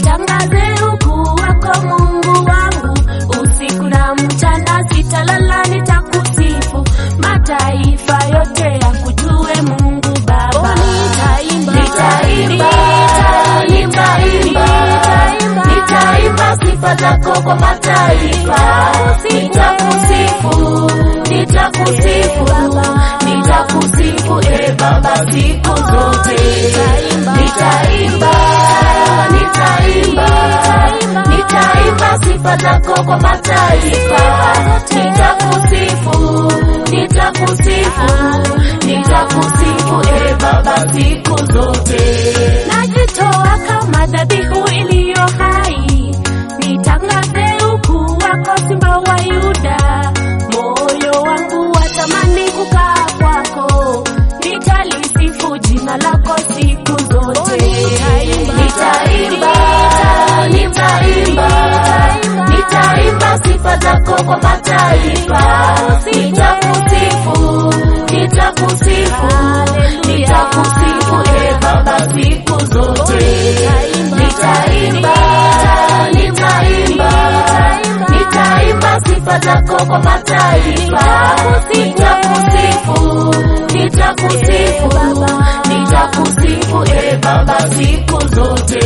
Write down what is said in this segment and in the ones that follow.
nitangaze ukuu wako Mungu wangu, usiku na mchana sitalala, nitakusifu mataifa yote yakujue Mungu Baba. Nitaimba, Nitaimba, nitaimba, nitaimba sifa zako kwa mataifa, nitakusifu, nitakusifu, nitakusifu e Baba siku zote. Nitaimba, nitaimba, nitaimba sifa zako kwa mataifa, nitakusifu, nitakusifu, nitakusifu e Baba siku zote. najitoa kama dhabihu iliyo hai, nitangaze ukuu wako, Simba wa Yuda. Moyo wangu watamani kukaa kwako, nitalisifu jina lako siku zote. Nitaimba, nitaimba, nitaimba sifa zako kwa mataifa, nitakusifu, nitakusifu, nitakusifu e Baba siku zote. Nitaimba, nitaimba, nitaimba sifa zako kwa mataifa, nitakusifu, nitakusifu, nitakusifu e Baba siku zote.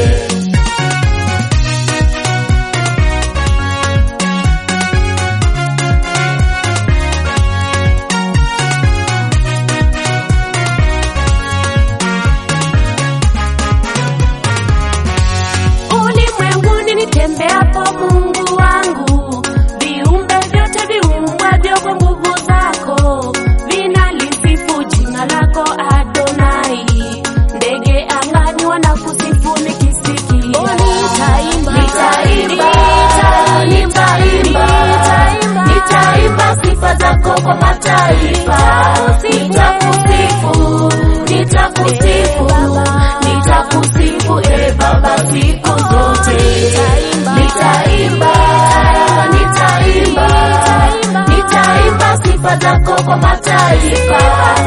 Ulimwenguni nitembeapo, Mungu wangu, viumbe vyote viumbwavyo kwa nguvu zako vinalisifu jina lako Adonai. Ndege angani wanakusifu nikisikia. Nitaimba, Nitaimba, nitaimba, nitaimba sifa zako kwa mataifa, nitakusifu, nitakusifu, nitakusifu e Baba siku zote. Nitaimba, nitaimba, nitaimba sifa zako kwa mataifa,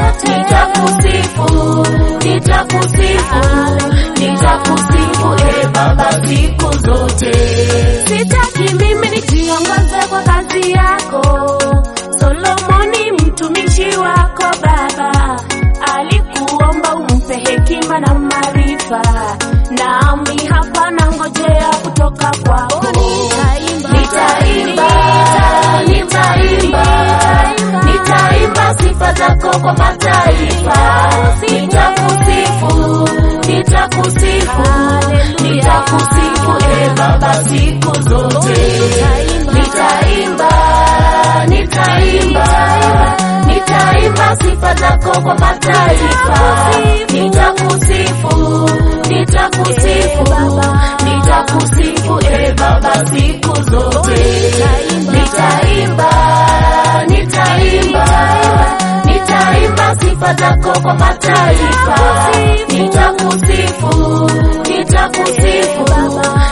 nitakusifu, nitakusifu, nitakusifu e Baba siku zote. Sitaki mimi nijiongoze kwa kazi yako. Solomoni mtumishi wako Baba alikuomba umpe hekima na maarifa, nami hapa nangojea kutoka kwako. Nitaimba, nitaimba, nitaimba sifa zako kwa mataifa, nitakusifu, nitakusifu, nitakusifu e Baba siku zote. Nitaimba, nitaimba, nitaimba sifa zako kwa mataifa, nitakusifu, nitakusifu, nitakusifu e Baba siku zote. Nitaimba, nitaimba, nitaimba sifa zako kwa mataifa, nitakusifu, nitakusifu,